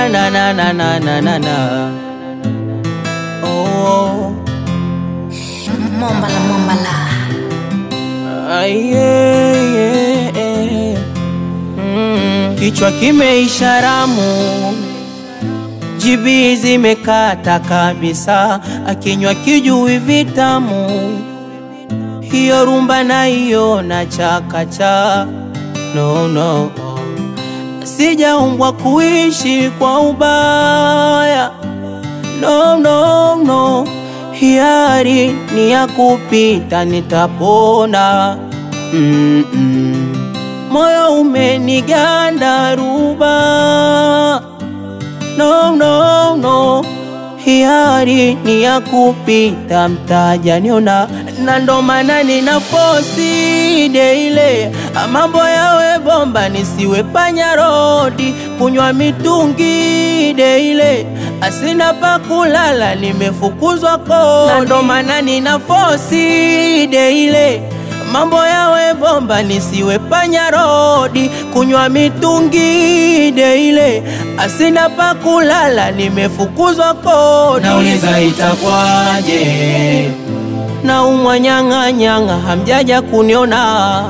na na na na na na na na. Oh, Mombala mombala. ah, yeah, yeah, yeah. Mm, kichwa kimeisha ramu, jibi zimekata kabisa, akinywa kijui vitamu, hiyo rumba naiona chakacha. No, no, sijaumbwa kuishi kwa ubaya no, no, no. Hiari ni ya kupita, nitapona mm -mm. Moyo umeniganda ruba no, no, no. Hiari ni ya kupita, mtaja niona na ndo maana nina fosi deile mambo yawe bomba, nisiwe panya rodi, kunywa mitungi deile asina pa kulala, nimefukuzwa kodi, na ndo maana nina fosi deile mambo yawe bomba, nisiwe panya rodi, kunywa mitungi deile asina pa kulala, nimefukuzwa kodi. Nauliza itakwaje, na umwa nyang'a nyang'a, hamjaja kuniona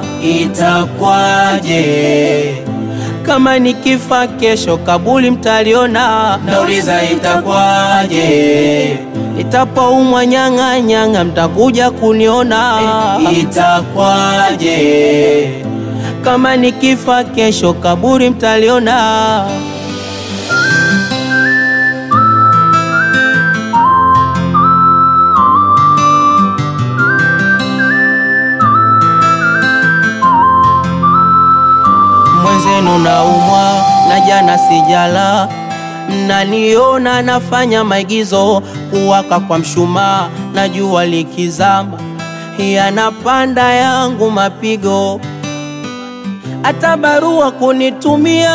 itakwaje, kama nikifa kesho kabuli mtaliona, nauliza itakwaje, nitapoumwa nyang'a nyang'a, mtakuja kuniona itakwaje, kama nikifa kesho kaburi mtaliona. Mwenzenu naumwa na jana sijala, mnaniona nafanya maigizo, kuwaka kwa mshumaa na jua likizama, yanapanda yangu mapigo hata barua kunitumia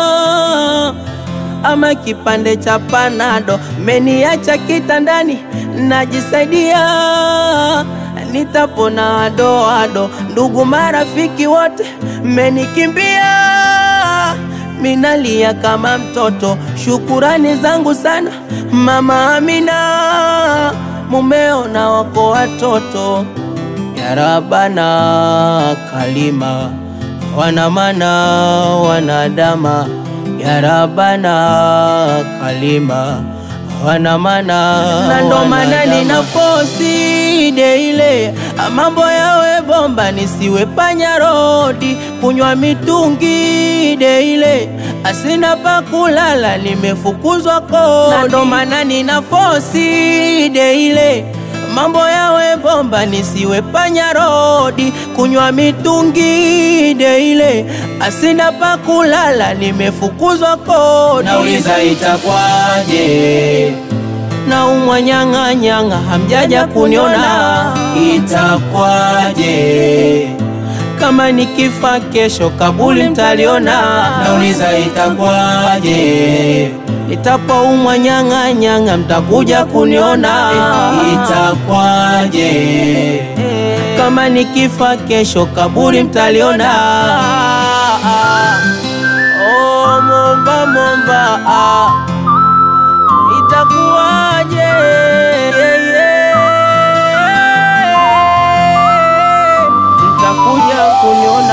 ama kipande cha panado, meniacha kitandani najisaidia, nitapona adoado. Ndugu marafiki wote menikimbia, minalia kama mtoto. Shukurani zangu sana mama Amina, mumeo na wako watoto ya Rabana kalima wanamana wanadama ya Rabana kalima wanamana na ndo maana nina fosi deile mambo yawe bomba nisiwe panya rodi kunywa mitungi deile asina pa kulala nimefukuzwa kodi na ndo maana nina fosi deile mambo yawe bomba nisiwe panya rodi kunywa mitungi deile asina pa kulala nimefukuzwa kodi nauliza itakwaje, na umwa nyang'a nyang'a hamjaja kuniona itakwaje, kama nikifa kesho kabuli mtaliona nauliza itakwaje, nitapoumwa nyang'a nyang'a mtakuja kuniona itakwaje, kama nikifa kesho kaburi mtaliona. Oh, momba momba, ah. itakuwaje? Yeah, yeah. Mtakuja kuniona